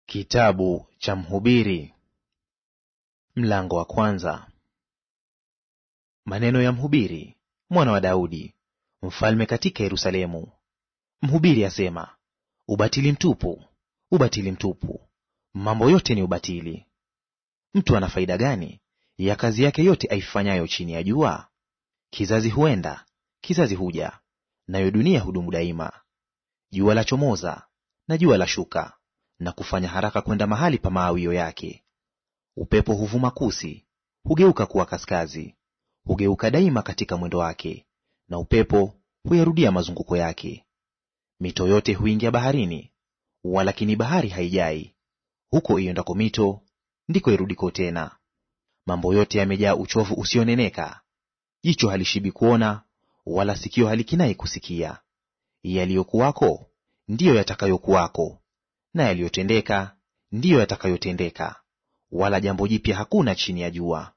Kitabu cha Mhubiri mlango wa kwanza. Maneno ya Mhubiri mwana wa Daudi, mfalme katika Yerusalemu. Mhubiri asema, ubatili mtupu, ubatili mtupu, mambo yote ni ubatili. Mtu ana faida gani ya kazi yake yote aifanyayo chini ya jua? Kizazi huenda, kizazi huja, nayo dunia hudumu daima. Jua la chomoza na jua la shuka na kufanya haraka kwenda mahali pa maawio yake. Upepo huvuma kusi, hugeuka kuwa kaskazi, hugeuka daima katika mwendo wake, na upepo huyarudia mazunguko yake. Mito yote huingia baharini, walakini bahari haijai. Huko iendako mito ndiko irudiko tena. Mambo yote yamejaa uchovu usioneneka, jicho halishibi kuona, wala sikio halikinai kusikia. Yaliyokuwako ndiyo yatakayokuwako na yaliyotendeka ndiyo yatakayotendeka, wala jambo jipya hakuna chini ya jua.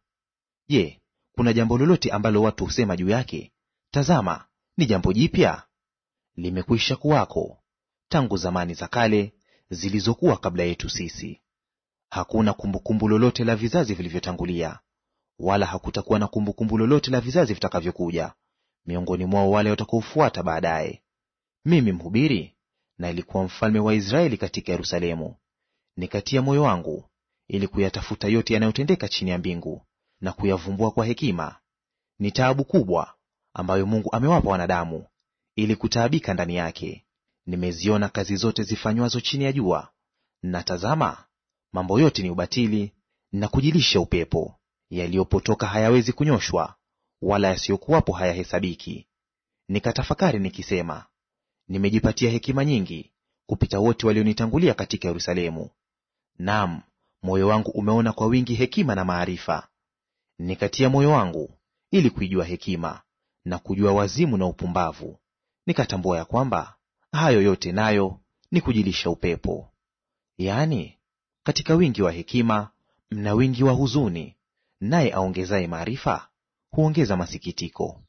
Je, kuna jambo lolote ambalo watu husema juu yake, tazama, ni jambo jipya? Limekwisha kuwako tangu zamani za kale zilizokuwa kabla yetu sisi. Hakuna kumbukumbu lolote la vizazi vilivyotangulia, wala hakutakuwa na kumbukumbu lolote la vizazi vitakavyokuja miongoni mwao wale watakaofuata baadaye. Mimi mhubiri na ilikuwa mfalme wa Israeli katika Yerusalemu. Nikatia moyo wangu ili kuyatafuta yote yanayotendeka chini ya mbingu na kuyavumbua kwa hekima. Ni taabu kubwa ambayo Mungu amewapa wanadamu, ili kutaabika ndani yake. Nimeziona kazi zote zifanywazo chini ya jua, na tazama, mambo yote ni ubatili na kujilisha upepo. Yaliyopotoka hayawezi kunyoshwa, wala yasiyokuwapo hayahesabiki. Nikatafakari nikisema, nimejipatia hekima nyingi kupita wote walionitangulia katika Yerusalemu. Naam, moyo wangu umeona kwa wingi hekima na maarifa. Nikatia moyo wangu ili kuijua hekima na kujua wazimu na upumbavu. Nikatambua ya kwamba hayo yote nayo ni kujilisha upepo. Yaani, katika wingi wa hekima mna wingi wa huzuni, naye aongezaye maarifa huongeza masikitiko.